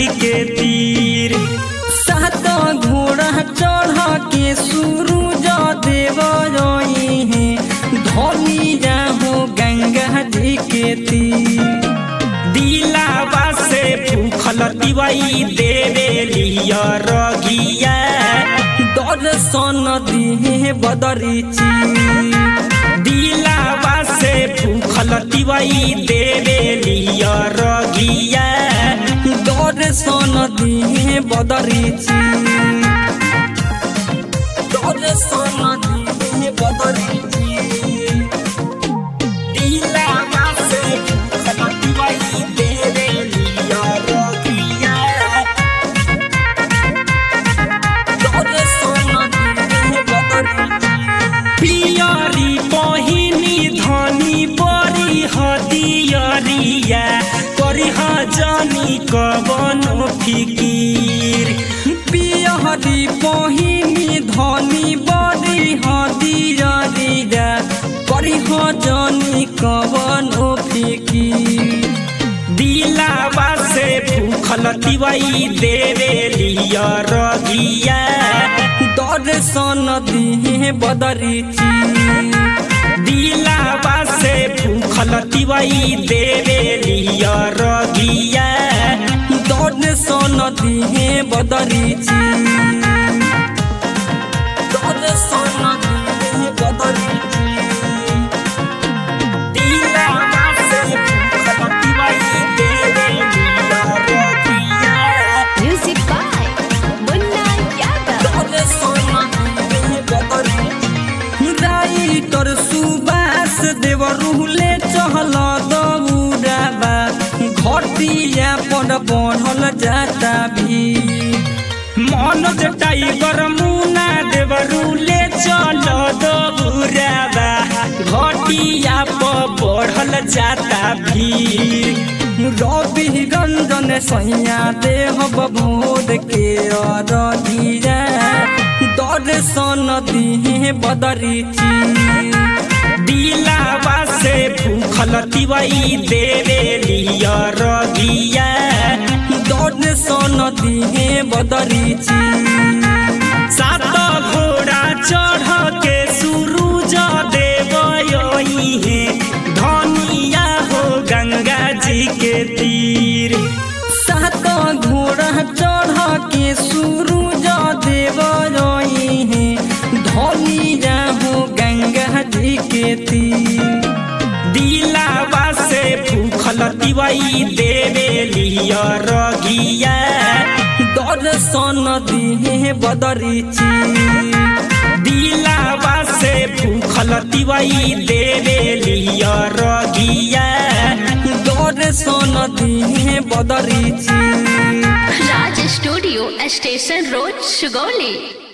के तीर सात घोड़ा चढ़ के सूरज देव है धोनी जाहो गंगा जी के तीर दिलावा से भूखल दिवाई देवे लिया रगिया दर्शन दिहे बदरी चीर दिलावा से भूखल दिवाई देवे लिया रगिया दर्शन दिहे बदरी चीर दर्शन दिहे बदरी चीर दिलावा से भूखल दिवाई देवे लिया रगिया दर्शन दिहे बदरी चीर पियरी बहिनी धनी बरी हदियरिया करी जनी कवनो फिकीर पियहरी बहिनी धनी बड़ी हदिया करी जनी कवनो फिकी दिलावा से भूखल दिवाई देवे लिया रगिया दर्शन दिहे बदरी चीर दिलावा से भूखल दिवाई देवे लिया रगिया दर्शन दिहे बदरी चीर दर्शन दिहे बदरी चीर दिलावा से भूखल दिवाई देवे लिया रगिया Music by Munna Yadav. Writer Subas Dev रुहले चहल दौड़ाबा घटिया पर बढ़ल जाता भी मनोज टाइगर मुना देवरुले चल दौराबा घटिया पर बढ़ल जाता भीड़ रवि रंजन सैया देह बोध के अरगिया दर्शन दिहे बदरी चीर दिलावा से भूखल दिवाई देवे लिया रगिया दर्शन दिहे बदरी चीर सात घोड़ा चढ़ के सूरज देव है धनिया हो गंगा जी के तीर सात घोड़ा चढ़ के सूरज देव है धनिया हो गंगा जी के तीर दिलावा से भूखल दिवाई देवे लिया रगिया दर्शन दिहे बदरी चीर दिलावा से भूखल दिवाई देवे लिया रगिया दर्शन दिहे बदरी चीर Raj Studio, Station Road, Sugoli.